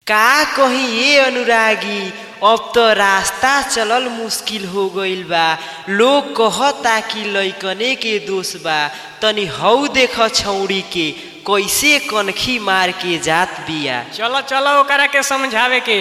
का कही ये अनुरागी अब तो रास्ता चलल मुश्किल हो गईल बा लोग कहता कि लइकने के दोष बा तनी हऊ देख छौड़ी के कैसे कनखी मार के जात बिया चलो चलो ओकरा के समझावे के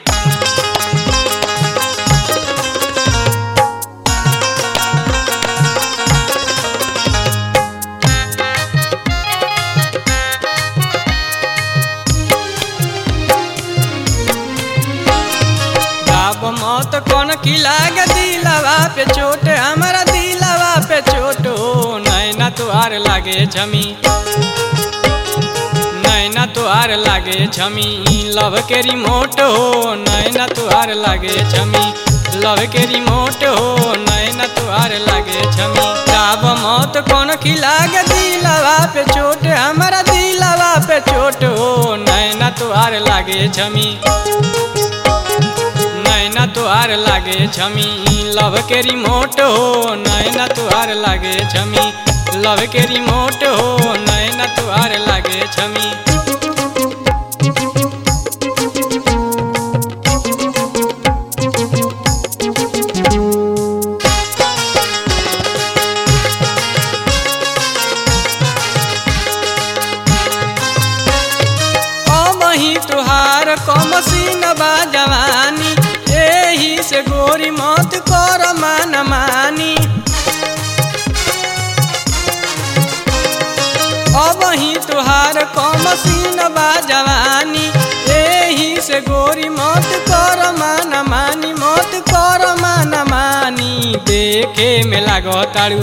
बाप मौत कौन की लाग दिलवा पे चोट हमारा दिलवा पे चोट हो नैना तुहार लागे छमी नैना तुहार लागे छमी लव के रिमोट हो नैना तुहार लागे छमी लव के रिमोट हो नैना तुहार लागे छमी बाप मौत कौन की लाग दिलवा पे चोट हमारा दिलवा पे चोट हो नैना तुहार लागे छमी नैना तुहार लागे छमी लव के रिमोट हो नैना तुहार लागे छमी लव के रिमोट हो नैना तुहार लागे छमी अबही तुहार कमसीन बा जवानी एही से गोरी मत कर मान मानी अबही तुहार कमसीन बा जवानी एही से गोरी मत कर मान मानी मत कर मान मानी देखे में लागो तारू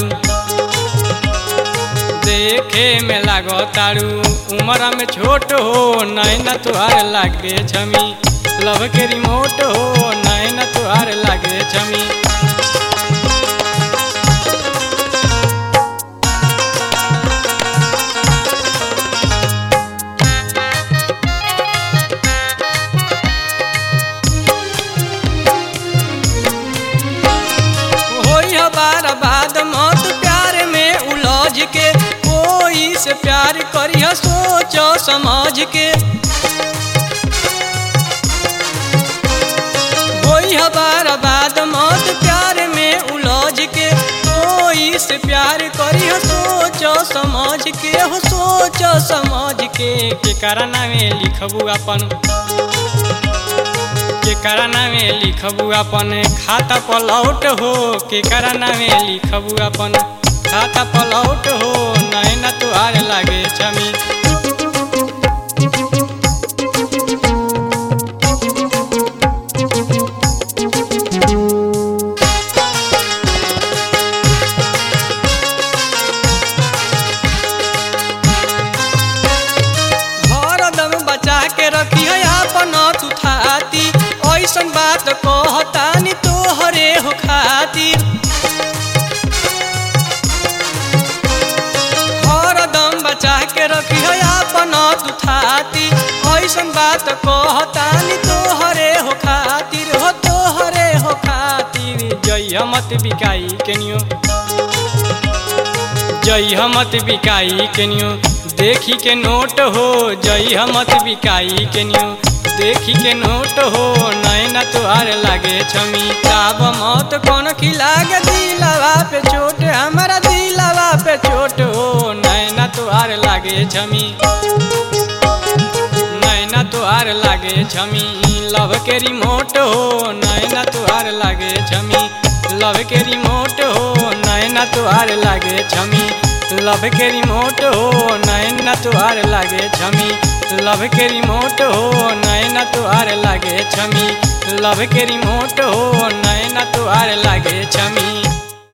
देखे में लागो तारू उम्र में छोट हो नैना तुहार लागे छमी लव के रिमोट हो नैना तुहार लागे छमी होई बार बाद मत प्यार में उलझ के कोई से प्यार करिह सोच समझ के होई बार बाद मत प्यार में उलझ के कोई से प्यार करिह सोच समझ के हो सोच समझ के केकरा नामे लिखबू अपन केकरा नामे लिखबू अपन खाता पलौट हो केकरा नामे लिखबू अपन खाता पलौट हो नैना तुहार लागे छमी हरदम बचा के रखी है अपन तू थाती ऐसन बात कहतानी तोहरे हो खातिर हरदम बचा के रखी है अपन तू थाती ऐसन बात कहतानी तोहरे हो खातिर हो तोहरे हो खातिर जय मत बिकाई केनियो जय मत बिकाई केनियो देखी के नोट हो जय मत बिकाई केनियो देखी के नोट हो नैना तुहार लागे छमी ताब मौत कौन की लागे दिलवा पे चोट हमारा दिलवा पे चोट हो नैना तुहार लागे छमी नैना तुहार लागे छमी लव के रिमोट हो नैना तुहार लागे छमी लव के रिमोट हो नैना तुहार लागे छमी लव के रिमोट हो नैना तुहार लागे छमी लव के रिमोट हो नैना तुहार लागे छमी लव के रिमोट हो नैना तुहार लागे छमी